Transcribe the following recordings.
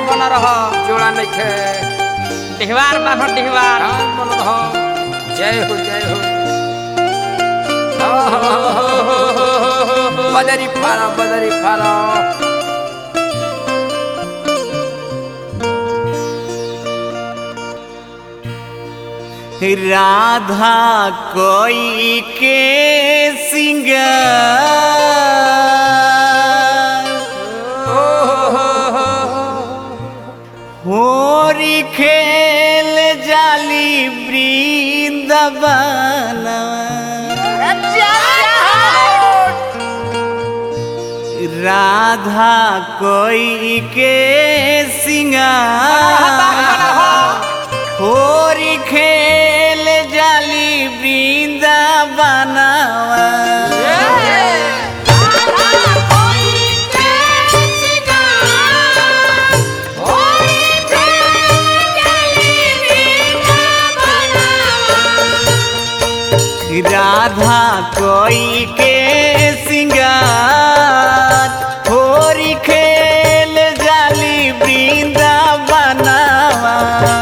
बन रह जोड़ा नइखे डिहवार बान्हो डिहवार राम मन रह जय हो जय हो बदरी फारा बदरी फारा राधा कोई के सिंगार होरी खेल जाली वृंदावन राधा कोई के सिंगार होरी खेल जाली वृंदावनवा राधा कोई के सिंगार होरी खेल जाली वृंदावनवा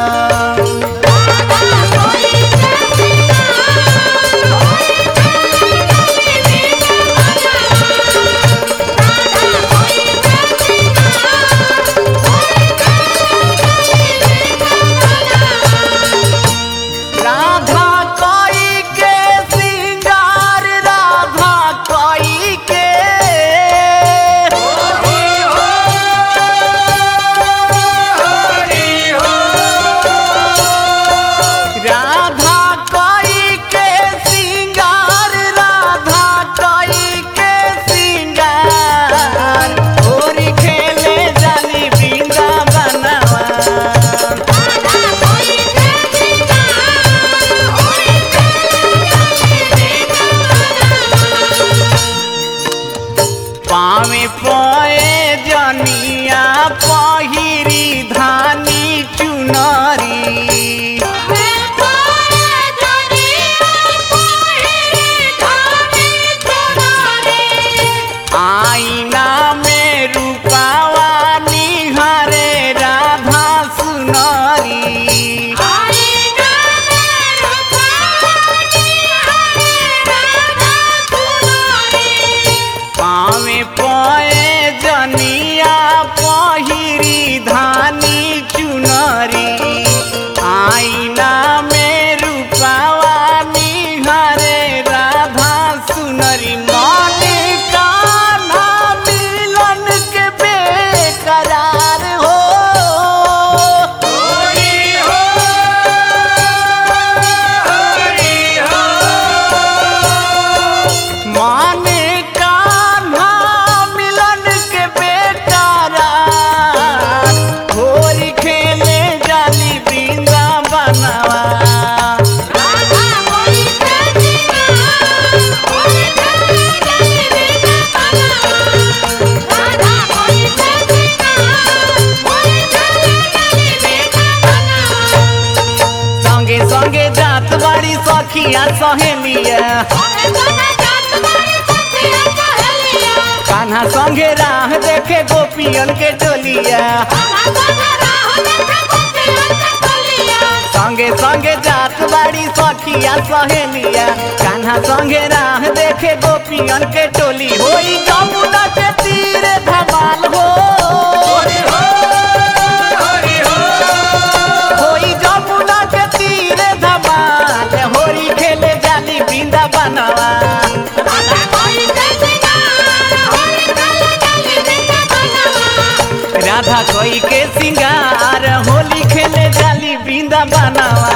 राधा कोई के सिंगार राधा कोई के राधा कोई के सिंगार राधा कोई के सिंगार होरी खेले जाली वृंदावनवा पावे पोए जनिया पहिरी धानी चुनरी आईना में रूपावा निहारे राधा सुनरी पावे पोए जनिया पहिरी धानी चुनरी आईना में रूपावा निहारे राधा सुनरी मन कान्हा मिलन के बेकरार हो माने कान्हा मिलन के बेकारा होरी खेले जाली वृंदावनवा संगे संगे जात बाड़ी सखिया सहेलिया कान्हा संगे राह देखे गोपियन के डोलिया संगे संगे जात बाड़ी सखिया सहेलिया कान्हा संगे राह देखे गोपियन के टोली होई जमुना के तीर धमाल हो होई जमुना के तीर धमाल होरी खेले जाली वृंदावनवा राधा कोई के सिंगार होली खेले जाली वृंदावनवा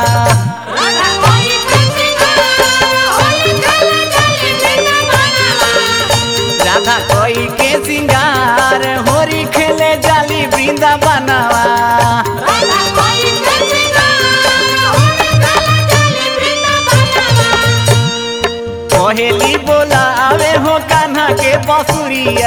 राधा कोई के सिंगार होरी खेले जाली वृंदावनवा कोहेली बोला आवे हो कान्हा के बसुरिया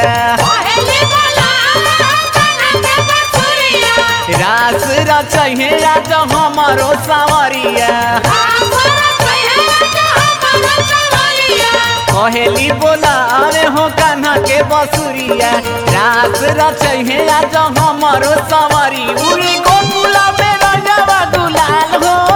रास रचहे राज हमारो सावरिया कहेली बोला अरे हो कान्हा के बसुरिया रास रचहे आज हमरो सवरी उड़ी गोकुला में रजवा गुलाल हो